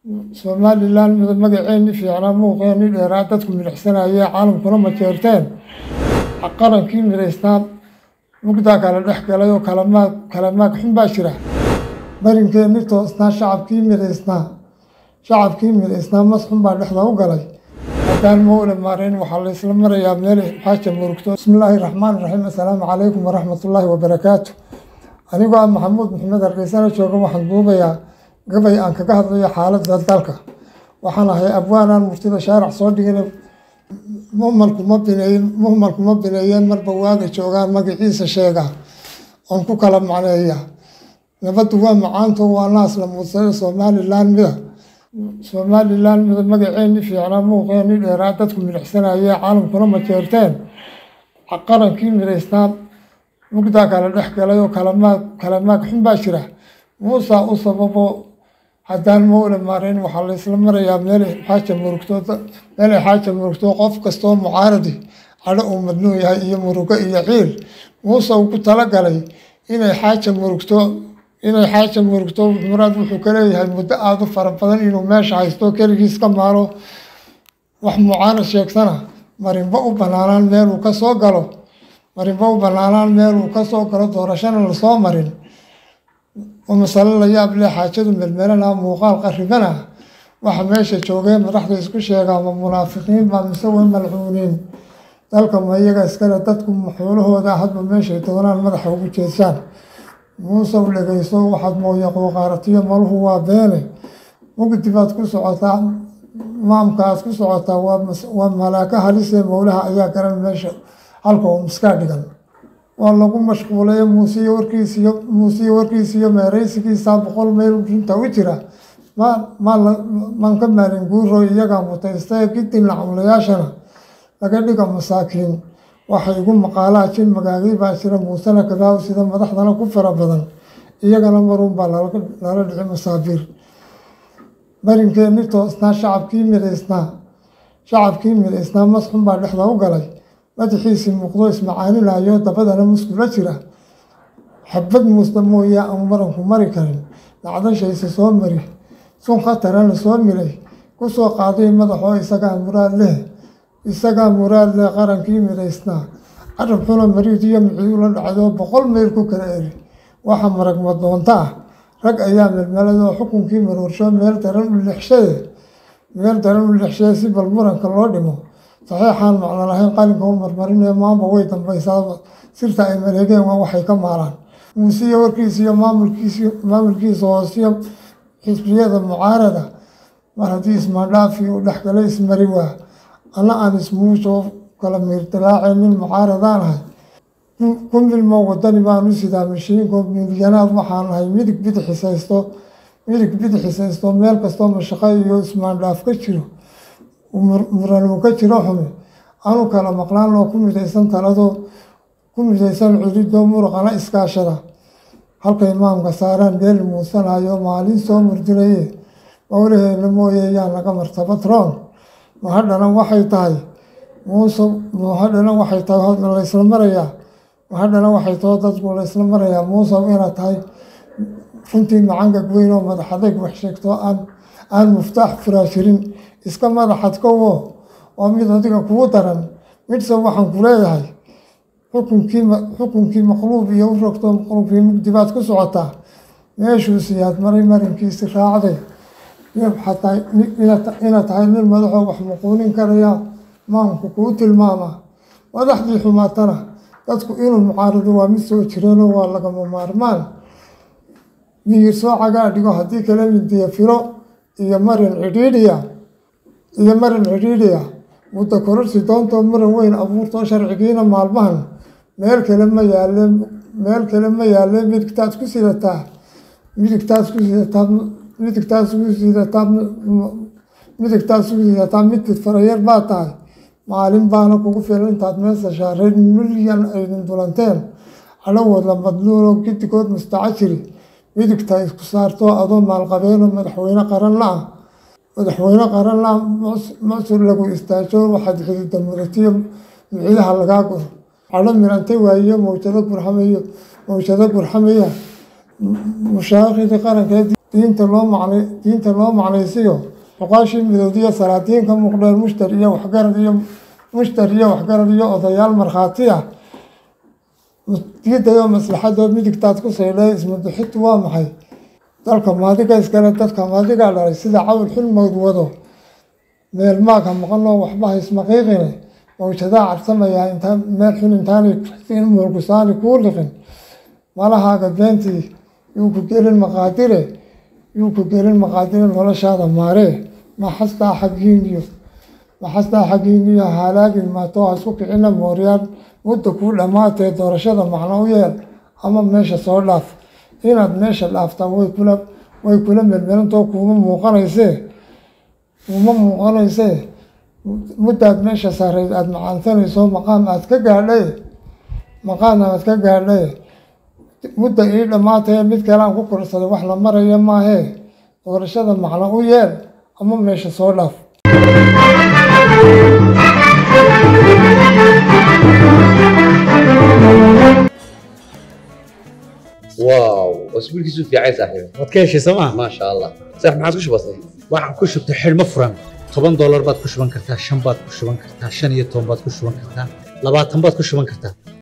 somalilan mida magaceeni fiicnaa muuqeeni dheeraa dadku midhixsanayee caalamkuna majeerteen qarankii midhaysnaa mugdaa kala dhex galay oo kalamaag kalamaag xun baa jira barinkeenni toosnaa shacabkii midhaysnaa shacabkii midhaysnaa mas xun baa dhexda u galay haddaan mawle maarayn waxaa la isla marayaa meel xaaja murugto bismillaahi raxmaan raxiim assalaamu calaykum waraxmatullaahi wabarakaatu anigoo ah maxamuud maxamed hargeysana jooga waxaan duubayaa gabay aan kaga hadlayo xaaladda dalka waxaan ahay abwaanaan murtida shaarac soo dhigin muhmalku ma bineeyen muhmalku ma bineeyeen marba waaga joogaan magaciisa sheega oon ku kala macneeya nabaddu waa macaanto waa naas la muudsada somalilan mida somalilan mida magaceeni fiicnaa muuqeeni dheeraa dadku midhixsanayee caalamkuna majeerteen qarankii midhaysnaa mugdaa kala dhex galay oo kalamaag kalamaag xun baa jira muusaa u sababo haddaan mawle maarayn waxaa la isla marayaa meel xaaja murugto meelay xaaja murugto qof kastoo mucaaradi cadho uu madnuun yahay iyo murugo iyo ciil muuse uu ku talagalay inay xaaja murugto inay xaaja murugto muraad wuxuu ka leeyahay muddo aada u fara badan inuu meesha haysto keligiis ka maalo wax mucaarad sheegtana marinba u banaanaan meeluu ka soo galo marinba u banaanaan meeluu ka soo galo doorashana lasoo marin oo masale la yaab leh xaajadu melmelana muuqaal qaribana waxa meesha joogee madaxda isku sheegaa ma munaafiqiin baa mise way malcuuniin dalka ma iyaga iskale dadku maxoolahooda hadba meeshay doonaan madaxa ugu jeesaan muuse u dhegeyso waxaad mooya qooqaaratiyo maluhu waa beene mugdi baad ku socotaa maamka aad ku socotaa waa malaaka halisee mowlaha ayaa garan meesha halka oo miskaa dhigan waa lagu mashquulay muusiyo warkiisiyo muusiyo warkiisiyo meeraysigiisa boqol mayl runta u jira maan ka maalin guuro iyagaa mutaystae gidin lacamlayaashana laga dhiga masaakiin waxay igu maqaalaa jin magaagay baa jira muusena kadaaw sida madaxdana ku fara badan iyagana maruunbaa lala dhici masaabiir barinkeenni toosnaa shacabkii midhaysnaa shacabkii midhaysnaa mas xun baa dhexda u galay madaxiisii muuqdo ismacaaninayo dabadana muskula jira xabad muusda mooye aan maranku mari karin dacdashayse soo mari sun khatarana soo milay ku soo qaaday madaxoo isagaa muraad leh isagaa muraad leh qarankii midhaysnaa carab xuna mariid iyo miciyu la dhacdoo boqol meyl ku kala eri waxa maragma doonta ah rag ayaa melmeladoo xukunkii maroorsho meel daran u lixshade meel daran u lixshade si bal muranka loo dhimo saxiixaan macno lahayn qalinka u marmarinee maamba way dambaysaa sirta ay maleegeen waa waxay ka maalaan muusiyo warkiisa iyo maamulkiis maamulkiisa hoosiyo xisbiyada mucaarada mar haddii ismaandhaafi uu dhexgalay ismari waa ana aan ismuusoo kala miirdilaaceen nin mucaaradaan ahay ku milmo wadani baan u sidaa mashiinko milyanaad waxaan ahay midig bidixisaysto midig bidixisaysto meel kastoo mashaqo iyo ismaandhaaf ka jiro muranuu ka jiro xume anu kala maqlaan loo ku midaysan taladoo ku midaysan cududoo muruqana iskaashada halka imaamka saaraan beeli muusanayo maalin soo murdinaye mowlaheena mooye yaa naga martaba troon mahadhana waxay tahay muuse mahadhana waxay tahay laysla marayaa mahadhana waxay tahay dadku laysla marayaa muuse inaad tahay runtii macangag weyn oo madaxadayg wax sheegto aan aan muftaax furaashirin iska madaxad kowo oo mid adiga kugu daran midse waxaan ku leeyahay xukunkii xukunkii maqluub iyo u rogto maqluubkii mugdi baad ku socotaa meeshuu siyaad maray marinkiisi raacday xataa inaad tahay nin madaxoo wax muquunin karaya maamku kuu tilmaama madaxdii xumaatana dadku inuu mucaarado waa mid soo jireenoo waa lagama maarmaan miyir soo cagaa dhigo haddii kala midiya filo iyo marin cidhiidhiya iyo marin cidhiidhiya muddo kororsi doontoo muran weyn abuurtoo sharcigiina maalmahan meel kale ma yaalle meel kale ma yaalle midigtaad ku sidataa midigtaad ku sidataa midigtaad ku sidataa midigtaad ku sidataa midkid farayar baa tahay maalin baana kugu filan intaad meesa shaareed milyan aydin dulanteen calowood la madluuloo gidigood mustacajiri midigta isku saartoo adoo maalqabeenoo madaxweyne qaran la ah madaxweyne qaran la macsur lagu istaajo waxaad xidida mudatiyo miciyaha lagaa guro cadho mirantay waayiyo mawjado gurxamayo mawjado gurxamaya mushaaqidii qarankeed diinta loo macnay diinta loo macnaysiyo boqaashii midoodiyo salaadiinka muuqdeen mushtar iyo waxgarad iyo mushtar iyo waxgarad iyo odayaal markhaati ah diidayo maslaxadood midigtaad ku saydhay ismadaxitu waa maxay dalka maadiga iskale dadka maadigaa dhalay sida cawl xilmood wado meel maag ha maqanoo waxba haysmaqiiqine mawjadaa cabsamayaa intaa meel xun intaanay in muurgusaani kuu liqin malahaaga beentii yuu ku gelin maqaadire yuu ku gelin maqaadire noloshaada maaree maxastaa xaggiiniyo maxastaa xaggiiniyo halaagin maatoo ha isku kicina mooryaan mudda kuu dhammaatee doorashada macno u yeel ama meesha soo dhaaf inaad meesha dhaaftaa way kula way kula melmelantoo kuuma muuqanaysee kuuma muuqanaysee muddaad meesha saareyd aada macaansanayso maqaam aad ka gaadhay maqaam aad ka gaadhay mudda ii dhammaatee mid kale aan ku korsaday wax la maraya maahee doorashada macno u yeel ama meesha soo dhaaf واو اسبوعك في عايز صاحبي waad ka heshay sooma ما شاء الله صح ما عاد وش بصير waxaan ku shubtay xidhmo furan toban doolar baad ku shuban kartaa shan baad ku shuban kartaa shan iyo toban baad ku shuban kartaa labaatan baad ku shuban kartaa